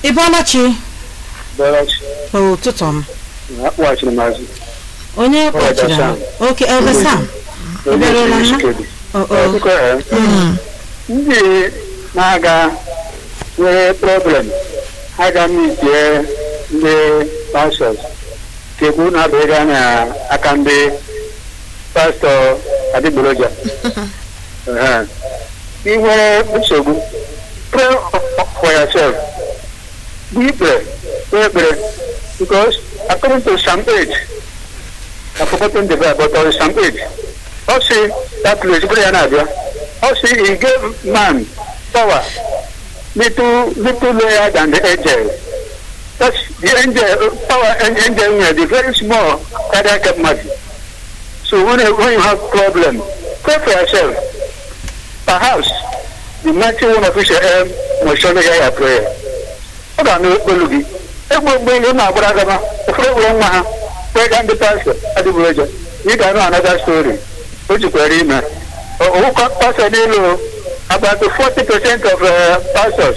ị bọọla chi Bọlachi ụtụtụ m akpọghachiri m azụ onye kpọchiri Sam. oke Elder Sam ị bịarụla nna o o Biko, eh, ndị na-aga nwere problem ha ga mitie ndị pastọs kekwu na-abịaga n'aka ndị pastọ adịgboroja Ehe. ị nwere nsogbu pray for yourself be prayer pray ekpere because according to Psalm 8 I've forgotten the verse, but on Psalm 8 ọ sị that place bụrụ ya na-abịa ọ sị he gave man power little little lower than the angel that's the angel power an angel nwere the very small cardiac capacity so when, when you have problem pray for yourself perhaps the mighty one of Israel will surely hear your prayer ọ ga-anụ olu gị egbe egbe ihe na-agbara agama ụfọdụ gwụrụ nwa ha wee gaa ndị pastọ adịgboroja ị ga-anụ another story o jikwara ime ọwụkọ pastọ n'elu about 40 percent of uh, pastors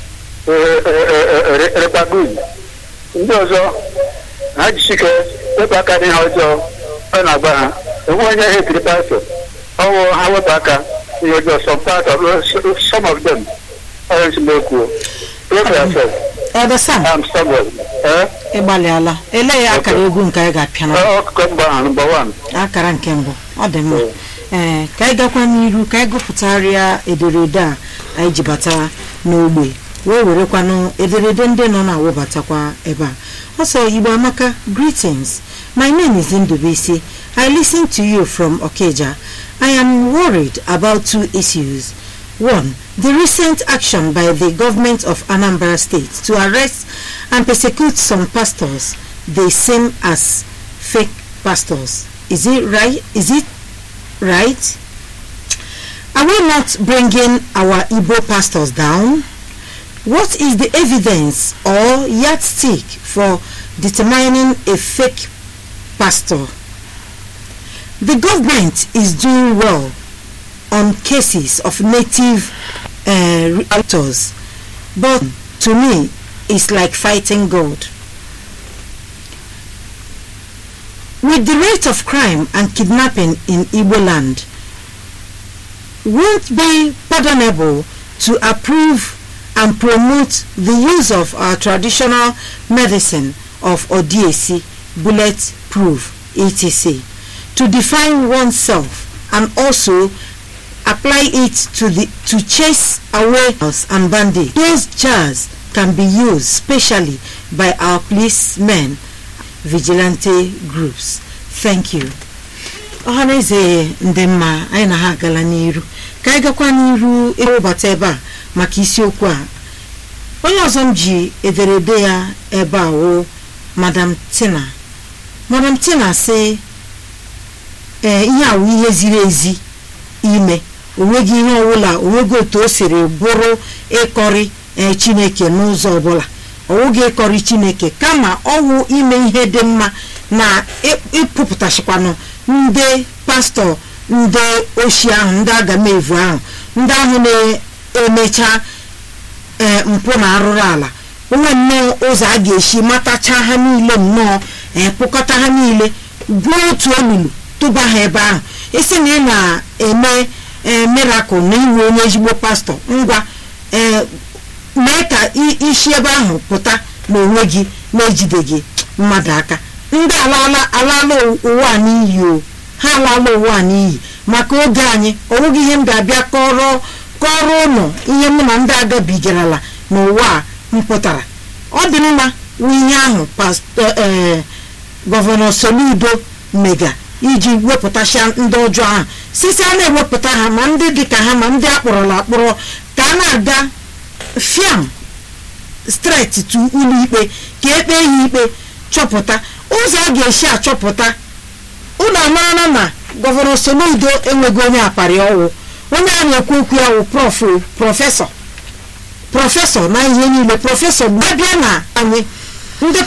repagud ndị ọzọ ha jisike wepụ aka n'ihe ọjọọ ọ na-agba ha enwe onye ha etiri pastọ ọwụ ha wepụ aka ihe ọjọọ some part of some of them ọrụ nsemokwu pray for yourself Elder Sam I'm stubborn eh ị gbalịala elee ya akara egwu nke anyị ga-apịa na ọkụkọ mgba ahụ number one akara nke mbụ ọ dị mma ee ka anyị gakwa n'iru ka anyị gụpụtagharịa ederede a anyị ji bata n'ogbe wee werekwanụ ederede ndị nọ na-awụbatakwa ebe a ọsọ igbo amaka greetings my name is Ndubisi I listen to you from Okeja I am worried about two issues One, the recent action by the government of Anambra State to arrest and persecute some pastors they seem as fake pastors. Is it right? Is it right? Are we not bringing our Igbo pastors down? What is the evidence or yardstick for determining a fake pastor? The government is doing well on cases of native uh, actors, but to me, it's like fighting God. With the rate of crime and kidnapping in Igbo land, won't be pardonable to approve and promote the use of our traditional medicine of Odiesi, bulletproof, etc., to define oneself and also apply it to the to chase away us and bandits. Those jars can be used specially by our policemen, vigilante groups. Thank you. ọhaneze ndị mma anyị na ha agala n'iru ka anyị gakwa n'iru ịwụbata ebe a maka isiokwu a onye ọzọ m ji ederede ya ebe a wụ madam tina madam tina sị ee ihe a wụ ihe ziri ezi ime onweghị ihe ọbụla onweghị otu o siri bụrụ ịkọrị ee chineke n'ụzọ ọbụla ọwụghị ịkọrị chineke kama ọwụ ime ihe dị mma na ịpụpụtachikwanụ ndị pastọ ndị oshi ahụ ndị agamevu ahụ ndị ahụ na-emecha ee mpụ na arụrụ ala onwe nnọọ ụzọ a ga-esi matacha ha niile nnọọ ee kpụkọta ha niile gwuo otu olulu tụba ha ebe ahụ isi na ị na-eme ee mirakụl na iwe onye ezigbo pastọ ngwa ee mee ka isi ebe ahụ pụta n'onwe gị na-ejideghị mmadụ aka ndị alaala alaala ụwa a n'iyi o ha alaala ụwa a n'iyi maka oge anyị onweghị ihe m ga-abịa kọrọ kọrọ ụlọ ihe mụ na ndị agabigarala n'ụwa a m pụtara ọ dị mma wụ ihe ahụ pastọ ee gọvanọ Soludo mega iji wepụtasịa ndị ọjọọ ahụ site a na-ewepụta ha ma ndị dịka ha ma ndị akpọrọla akpọrọ ka a na-aga fiam streti tu ụlọikpe ka ekpe ya ikpe chọpụta ụzọ a ga-esi achọpụta ụlọ amara na gọvanọ Soludo enweghị onye akparị ọwụ onye a na-ekwu okwu ya wụ prọfesọ prọfesọ na ihe niile prọfesọ gbabịa na anyị ndị